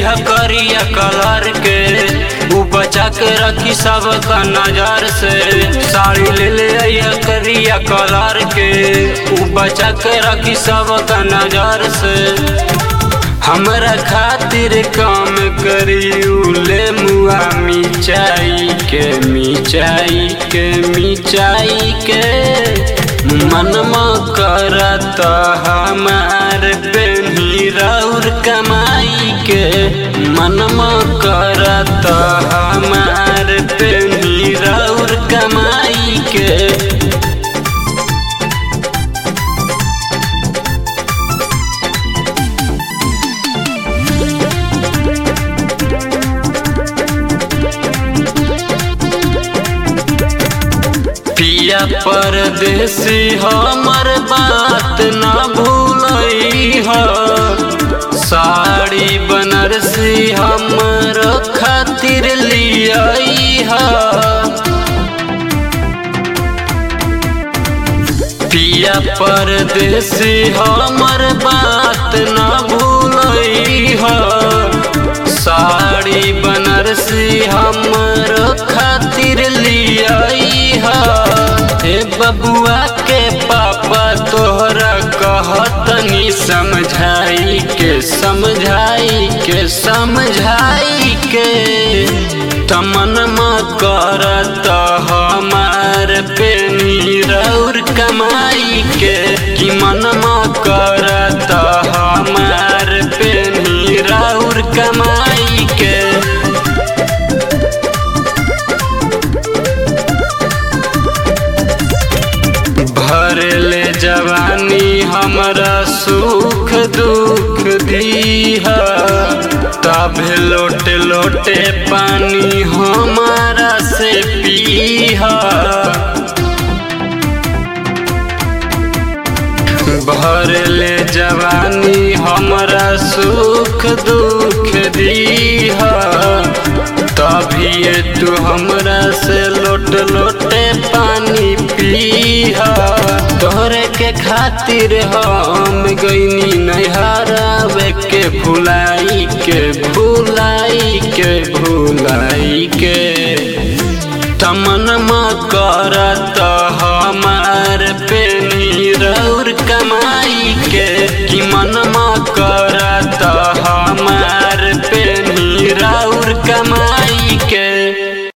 अइहा करिया कलर के उ बचा के रखी सब का नजर से साड़ी ले ले अइहा करिया कलर के उ बचा के रखी सब का नजर से हमरा खातिर काम करी ले मुआ मिचाई के मिचाई के मिचाई के मनमा करत हमार बेनी रौर कमाई के मनमा करत हमार बेनी रौर कमाई के पिया परदेसी हमर बात न भूलई ह साड़ी बनारसी हमर खातिर लियाई ह पिया परदेसी हमर बात न भूलई ह साड़ी बनारसी हमर खातिर लियाई ह हे बबुआ के पापा तोहरा कहतनी समझाई के समझाई के समझाई के तमन करत हमार पेनी रौर कमाई के कि मनमा करत हमार पेनी रौर कमाई के भरले जवानी हमरा सुख दुख दीहा तबे लोटे लोटे पानी हमारा से पीहा भरले जवानी हमरा सुख दुख दीहा तभी तू हमरा से लोट लोटे पानी पीहा तोहरे के खातिर हम गईनी नैहरावे के भुलाई के भुलाई के भुलाई के तमनमा करत